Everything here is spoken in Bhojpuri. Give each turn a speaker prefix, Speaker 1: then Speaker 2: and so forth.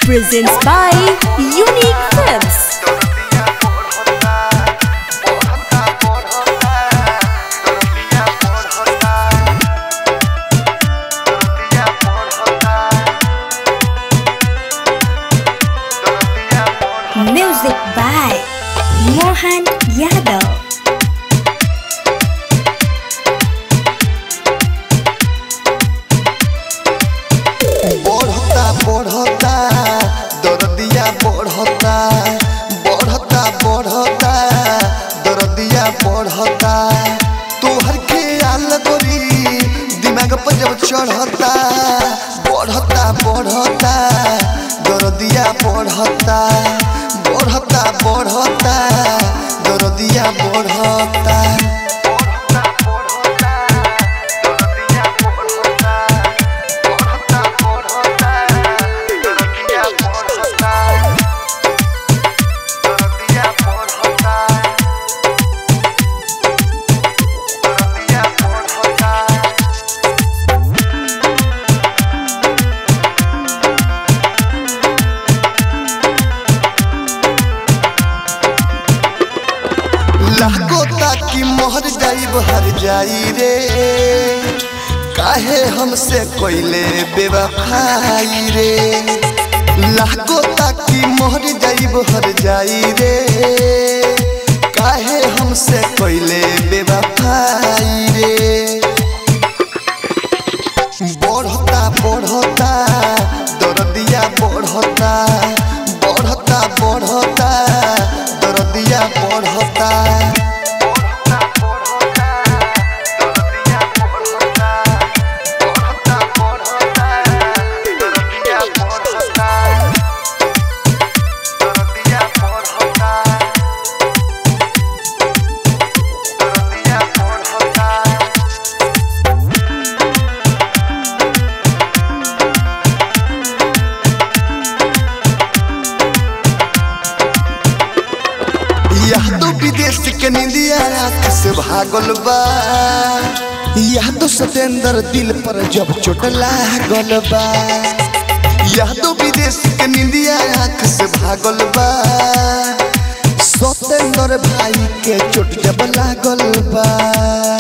Speaker 1: presents by Unique Films. Music by Mohan Yadav.
Speaker 2: बढ़ता बढ़ता दरदिया बढ़ता बढ़ता बढ़ता दरदिया बढ़ता तोहर ख्याल गोरी दिमाग पर जब चढ़ता बढ़ता बढ़ता दरदिया बढ़ता बढ़ता बढ़ता दरदिया बढ़ता लागो ताकि मोहर जाइब हर जाई रे काहे हमसे कोइले बेवफाई रे लागो ताकि मोहर जाइब हर जाई रे काहे हमसे कोइले बेवफाई रे बढ़ता बढ़ता दरदिया बढ़ता बढ़ता बढ़ता दरदिया बढ़ता यह तो विदेश के निंदिया आँख से भागल बा यह तो सतेंद्र दिल पर जब चोट लागल बा यह तो विदेश के निंदिया आँख से भागल बा सतेंद्र भाई के चोट जब लागल बा